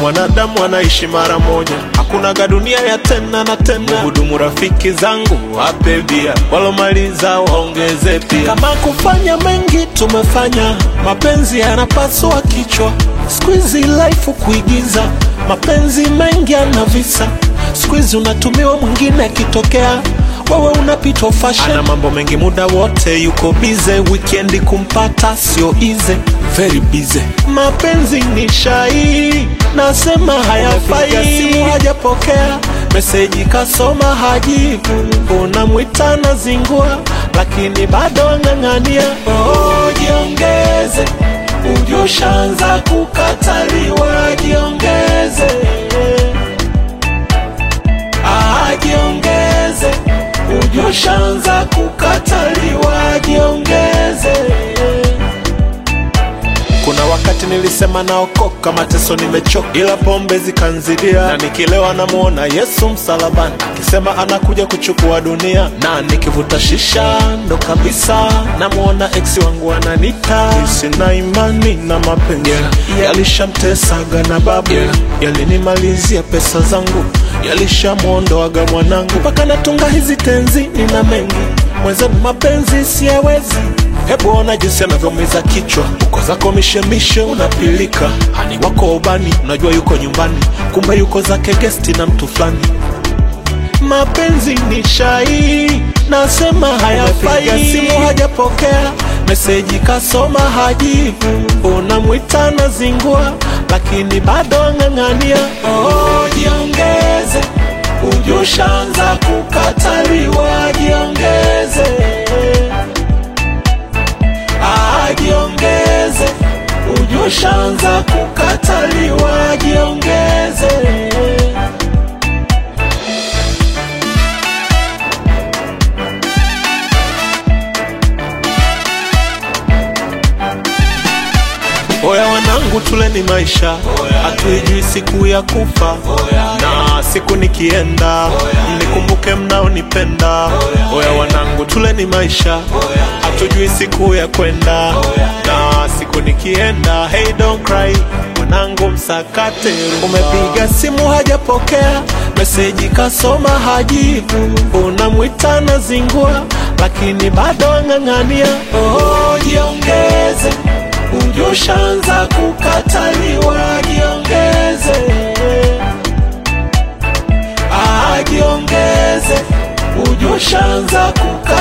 mwanadamu anaishi mara moja, hakunaga dunia ya tena na tena. Hudumu rafiki zangu wape bia, walomaliza waongeze pia. Kama kufanya mengi tumefanya, mapenzi yanapasua kichwa. Squeezy life kuigiza, mapenzi mengi yana visa. Squeezy unatumiwa mwingine akitokea wewe unapitwa fashion. Ana mambo mengi muda wote yuko bize, wikendi kumpata sio easy, very busy. Mapenzi ni shai, nasema hayafai. Simu hajapokea meseji, kasoma hajibu, unamwita na zingua, lakini bado ang'ang'ania. Oh, jiongeze, ujushaanza kukataliwa, jiongeze Ah, jiongeze, ujushaanza kukataliwa, jiongeze. Kuna wakati nilisema naokoka, mateso nimechoka, ila pombe zikanzidia, na nikilewa namuona Yesu msalabani akisema anakuja kuchukua dunia, na nikivuta shisha ndo kabisa namuona ex wangu ananita. Sina imani na mapenzi yalishamtesaga na babu, yalinimalizia pesa zangu, yalishamwondoaga mwanangu, mpaka natunga hizi tenzi, nina mengi mwenzenu, mapenzi siyawezi Hebu ona jinsi anavyomiza kichwa, uko zako mishemishe unapilika, hani wako ubani, unajua yuko nyumbani, kumbe yuko zake gesti na mtu fulani. Mapenzi ni shai, nasema hayafai. Simu hajapokea meseji, kasoma hajibu, unamwita na zingua, lakini bado ang'ang'ania. Oh, jiongeze, ujushaanza kukataliwa, jiongeze jiongeze, ujushaanza kukataliwa, jiongeze. Oya wanangu, tuleni maisha, hatuijui siku ya kufa, na siku nikienda mnikumbuke mnaonipenda. Oya wanangu, tuleni maisha, hatujui siku ya kwenda, na siku nikienda. Hey, don't cry mwanangu, msakate. Umepiga simu hajapokea, meseji kasoma hajibu, unamwita na zingua, lakini bado ang'ang'ania. Oh, jiongeze ujushaanza kukataliwa, jiongeze. Ah, jiongeze, ujushaanza kukataliwa.